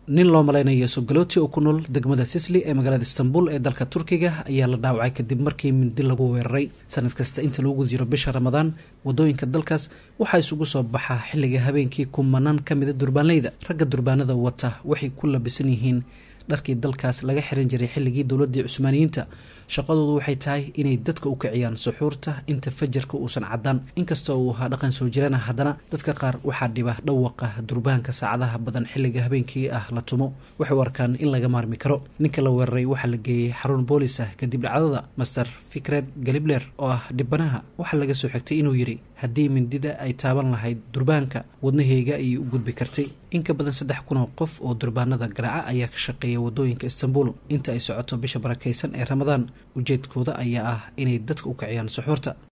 nin loo malaynayo sogalooti oo ku nool degmada sisli ee magaalada istanbul ee dalka turkiga ayaa la dhaawacay kadib markii mindi lagu weeraray sanad kasta inta lagu jiro bisha ramadaan wadooyinka dalkaas waxaa isugu soo baxaa xilliga habeenkii kumanaan ka mida durbaanleyda ragga durbaanada wata waxay ku labisan yihiin dharkii dalkaas laga xiran jiray xilligii dowladii cusmaaniyiinta shaqadoodu waxay tahay inay dadka u kiciyaan suxuurta inta fajarka uusan caddaan inkastoo uu ahaa dhaqan soo jirana haddana dadka qaar waxaa dhiba dhawaqa durbaanka saacadaha badan xilliga habeenkii ah la tumo waxay u arkaan in laga maarmi karo ninka la weeraray waxaa la geeyey xarun boolis ah kadib dhacdada master fikred galibler oo ah dhibanaha waxaa laga soo xigtay inuu yidhi haddii mindida ay taaban lahayd durbaanka wadnaheyga ayay u gudbi kartay in ka badan saddex kun oo qof oo durbaanada garaaca ayaa ka shaqeeya wadooyinka istanbul inta ay socoto bisha barakaysan ee ramadaan ujeedkooda ayaa ah inay dadka u kiciyaan suxuurta